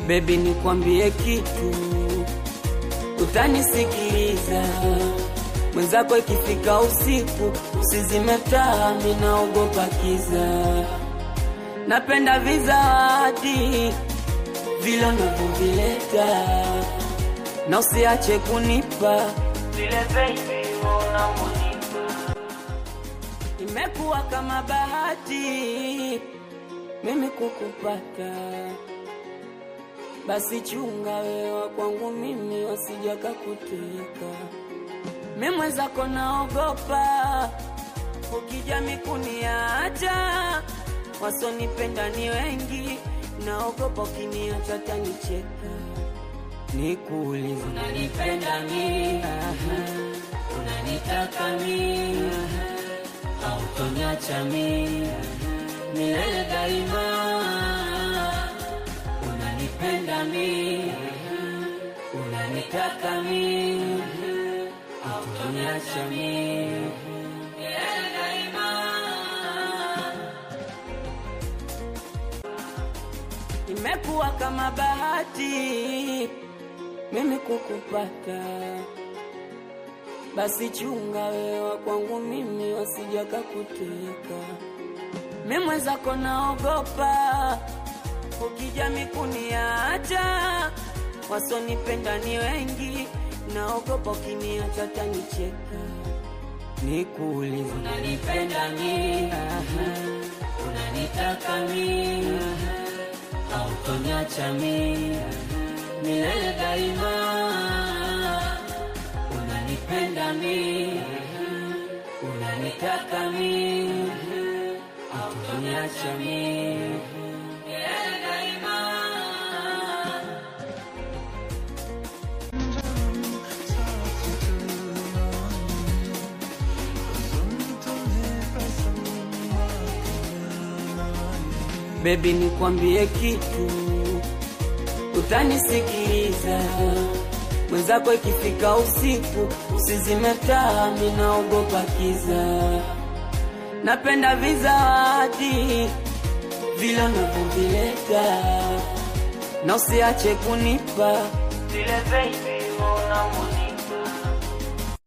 Baby, nikwambie kitu, utanisikiliza. Mwenzako ikifika usiku, usizime taa, mimi naogopa kiza. Napenda vizawadi vile unavyovileta, na usiache kunipa vile baby unavyonipa. Imekuwa kama bahati mimi kukupata, basi chunga wewa kwangu mimi wasija kakuteka. Mimi mwenzako naogopa, ukija mikuniacha, wasonipenda ni wengi, naogopa ukiniacha tanicheka. Nikuulize, unanipenda mimi? Unanitaka mimi? Hautoniacha mimi milele daima? Unanipenda mimi? Unanitaka mimi? Hautoniacha mimi milele daima? Imekuwa kama bahati mimi kukupata, basi chunga wewa kwangu mimi wasija kakuteka. Mimi mwenzako naogopa, ukija mikuniacha, wasonipenda ni wengi, naogopa ukiniacha tanicheka. Nikuulize, unanipenda mimi? Unanitaka mimi? Hautoniacha mimi milele daima? Unanipenda mimi? Unanitaka mimi? Hautoniacha mimi milele daima? Baby, nikwambie kitu, utanisikiliza. Mwenzako ikifika usiku, usizime taa, mimi naogopa kiza. Napenda vizawadi vile unavyovileta, na usiache kunipa vile baby unavyonipa.